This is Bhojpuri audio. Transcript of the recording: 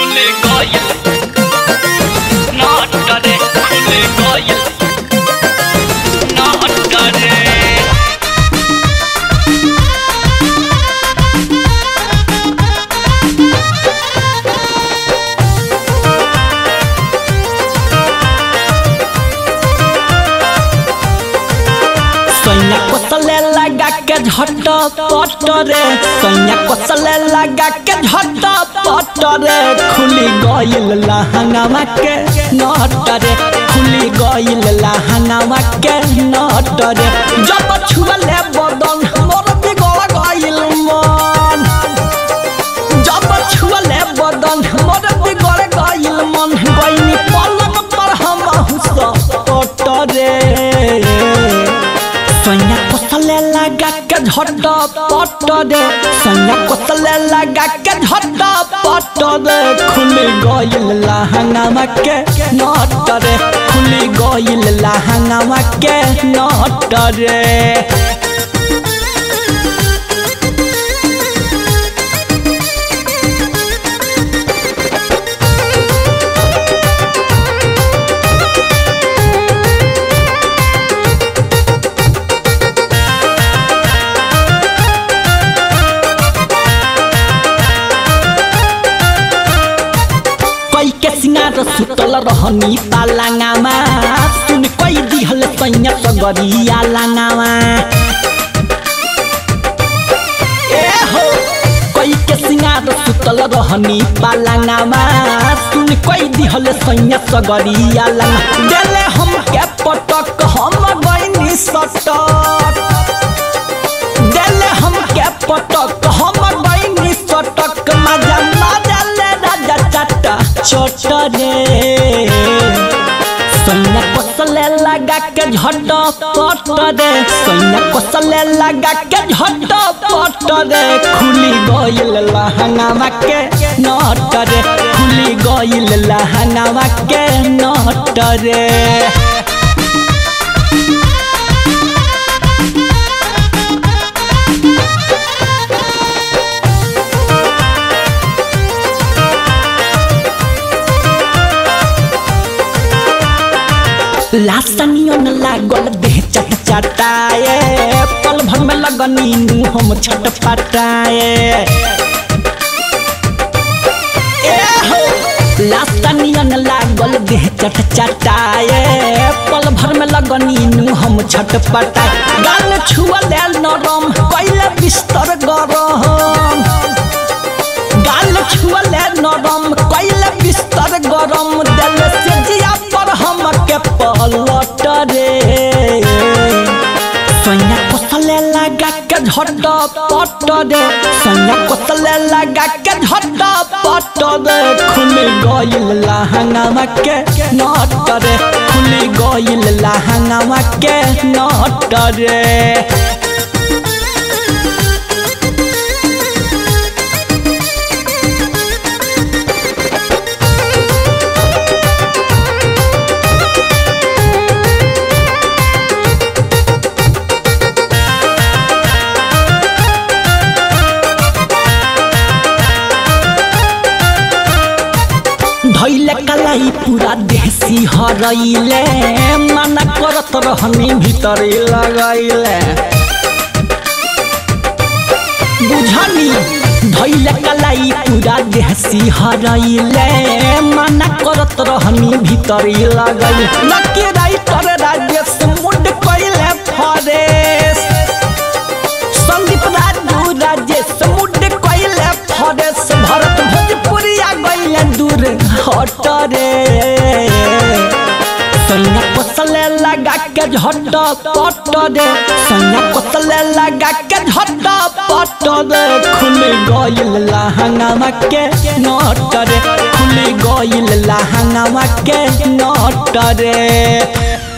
खुले गइल नाट करे खुले गइल नाट करे सैया कोसले लगा के झट पट रे सैया कोसले लगा के झट पट रे खुली गइल लहंगावा के नट रे खुली गइल लहंगावा के नट रे जब छुअले बदन मोर बिगड़ गइल मन जब छुअले बदन मोर बिगड़ गइल मन गइनी पलंग पर हम हुस रे सैया कोसले लगा के झट पट रे सैया कोसले लगा के झट पट रे खुली गइल लहंगावा के नट रे खुली गइल लहंगावा के नट रे कई के सिंगार सुतल रहनी पालांगामा सुन कई दिहल सैया सगरिया लांगामा ए हो कई के सिंगार सुतल रहनी पालांगामा सुन कई दिहल सैया सगरिया लांगा देले हम के पटक हम गइनी सटक देले हम के पटक हम गइनी सटक मजा मजा ले राजा चटा छोट रे सैया कोसले लगा के झट पट रे सैया कोसले लगा के झट पट रे खुली गइल लहंगावा के नट रे खुली गइल लहंगावा के नट रे लासनियन लागल देह चट चटाए पल भर में लगनी नु हम छट पटाए ए हो लासनियन लागल देह चट चटाए पल भर में लगनी नु हम छट पटाए गाल छुअले नरम कैले बिस्तर गरम गाल छुअले नरम कैले बिस्तर गरम दिल से जिया पर हम के पलट रे सैया कोसले लगा के झट पट रे सैया कोसले लगा के झट पट रे खुली गइल लहंगावा के नट रे खुली गइल लहंगावा के नट रे धैले कलाई पूरा देसी हरैले मना करत रहनी भीतर लगैले बुझनी धैले कलाई पूरा देसी हरैले मना करत रहनी भीतर लगैले लकी राइटर राजेश मुड कैले फरेश संदीप राजू राजेश मुड कैले फरेश भरत भोजपुरिया गइले दूर हट रे सैया कोसले लगा के झट पट रे सैया कोसले लगा के झट पट रे खुली गइल लहंगावा के नट रे खुली गइल लहंगावा के नट रे